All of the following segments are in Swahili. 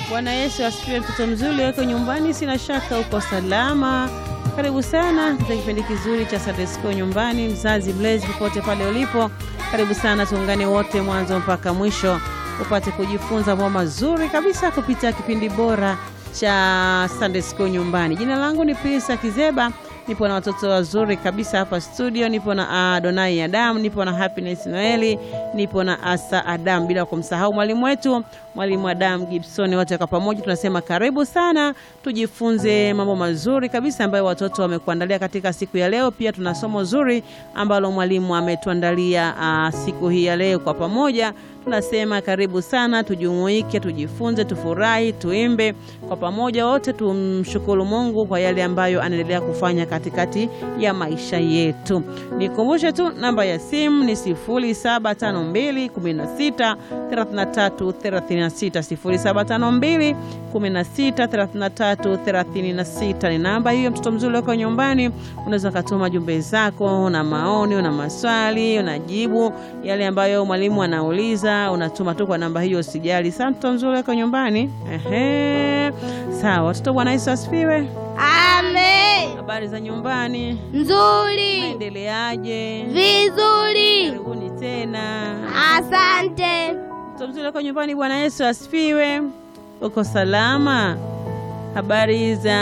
Bwana Yesu asifiwe. Mtoto mzuri weko nyumbani, sina shaka uko salama. Karibu sana katika kipindi kizuri cha Sunday School nyumbani. Mzazi mlezi, popote pale ulipo, karibu sana, tuungane wote mwanzo mpaka mwisho upate kujifunza mambo mazuri kabisa kupitia kipindi bora cha Sunday School nyumbani. Jina langu ni Prisa Kizeba, nipo na watoto wazuri kabisa hapa studio. Nipo na Adonai Adam, nipo na Happiness Noeli, nipo na Asa Adam, bila kumsahau mwalimu wetu mwalimu Adam Gibson. Wote kwa pamoja tunasema karibu sana, tujifunze mambo mazuri kabisa ambayo watoto wamekuandalia katika siku ya leo. Pia tuna somo zuri ambalo mwalimu ametuandalia uh, siku hii ya leo. Kwa pamoja tunasema karibu sana, tujumuike, tujifunze, tufurahi, tuimbe kwa pamoja, wote tumshukuru Mungu kwa yale ambayo anaendelea kufanya katikati ya maisha yetu. Nikumbushe tu namba ya simu ni 0752 16 33 36 0752 16 33 36 ni namba hiyo. Mtoto mzuri uko nyumbani, unaweza ukatuma jumbe zako, una maoni, una maswali, unajibu yale ambayo mwalimu anauliza, unatuma tu kwa namba hiyo, usijali. Sasa mtoto mzuri uko nyumbani, ehe, sawa. Watoto, Bwana Yesu asifiwe. Amen. Habari za nyumbani, Nzuri. endeleaje? Vizuri. Karibuni tena. Asante. Mtoto mzuri uko nyumbani, Bwana Yesu asifiwe. Uko salama? Habari za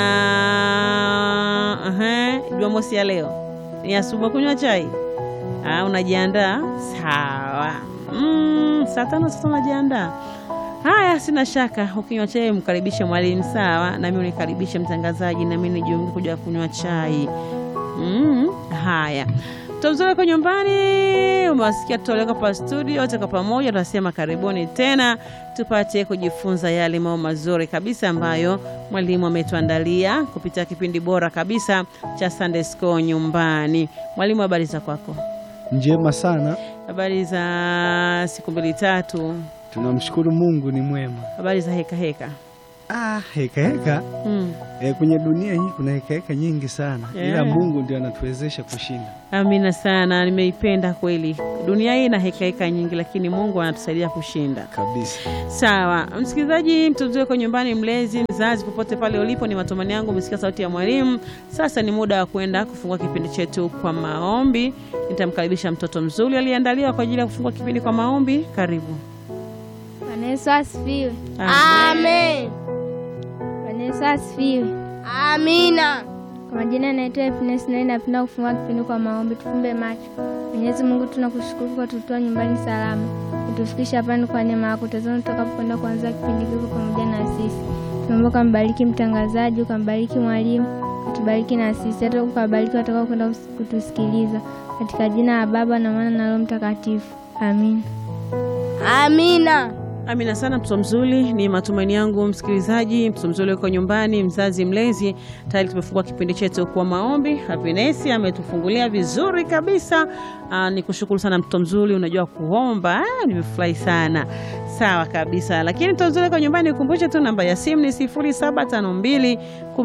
Aha, Jumamosi ya leo ni asubuhi, kunywa chai? Ah, unajiandaa? Sawa. Mm, saa tano sasa unajiandaa. Haya, sina shaka. Ukinywa chai mkaribishe mwalimu, sawa, nami unikaribishe mtangazaji, nami nijiunge kuja kunywa chai. Mm, haya mzuri kwa nyumbani, umewasikia tutoleka pa studio wote kwa pamoja, tunasema karibuni tena tupate kujifunza yale mambo mazuri kabisa ambayo mwalimu ametuandalia kupitia kipindi bora kabisa cha Sunday School nyumbani. Mwalimu, habari za kwako? Njema sana, Habari za siku mbili tatu? tunamshukuru Mungu ni mwema. Habari za heka heka? Ah, heka heka Mm. e, kwenye dunia hii kuna heka heka nyingi sana Yeah. ila Mungu ndio anatuwezesha kushinda Amina sana, nimeipenda kweli. Dunia hii ina heka heka nyingi, lakini Mungu anatusaidia kushinda. kabisa. Sawa, msikilizaji, mtoto wako nyumbani, mlezi, mzazi, popote pale ulipo, ni matumaini yangu umesikia sauti ya mwalimu. Sasa ni muda wa kwenda kufungua kipindi chetu kwa maombi. Nitamkaribisha mtoto mzuri aliyeandaliwa kwa ajili ya kufungua kipindi kwa maombi. Karibu. Bwana Yesu asifiwe. Amen. Bwana Yesu asifiwe. Amina. Kwa majina naitwa Happiness na napenda kufungua kipindi kwa maombi. Tufumbe macho. Mwenyezi Mungu, tunakushukuru kwa kututoa nyumbani salama, kutufikisha hapa ni kwa neema yako. Tazama tutakapokwenda kuanza kipindi hiki pamoja na sisi, tunaomba ukambariki mtangazaji, ukambariki mwalimu, utubariki na sisi, hata ukabariki watakao kwenda kutusikiliza, katika jina la Baba na Mwana na Roho Mtakatifu, amin. Amina. Amina sana mtoto mzuri, ni matumaini yangu msikilizaji, mtoto mzuri uko nyumbani, mzazi mlezi, tayari tumefungua kipindi chetu kwa maombi. Happiness ametufungulia vizuri kabisa. Aa, ni kushukuru sana mtoto mzuri, unajua kuomba. Ah, nimefurahi sana. Sawa kabisa, lakini mtoto mzuri uko nyumbani, ukumbushe tu namba ya simu ni 0752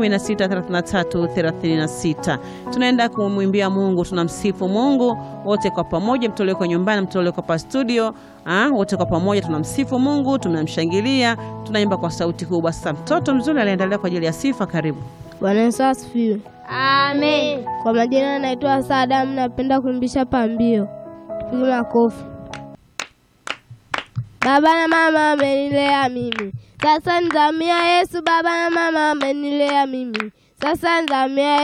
163336. Tunaenda kumwimbia Mungu, tunamsifu Mungu wote kwa pamoja, mtoto uko nyumbani, mtoto uko pa studio Ah, wote kwa pamoja tunamsifu Mungu, tunamshangilia, tunaimba kwa sauti kubwa. Sasa mtoto mzuri aliendelea kwa ajili ya sifa. Karibu. Bwana Yesu asifiwe. Amen. Kwa majina naitwa Sadamu, napenda kuimbisha pambio. Tupige makofi. Baba na mama amenilea mimi, sasa nizamia Yesu. Baba na mama amenilea mimi, sasa nizamia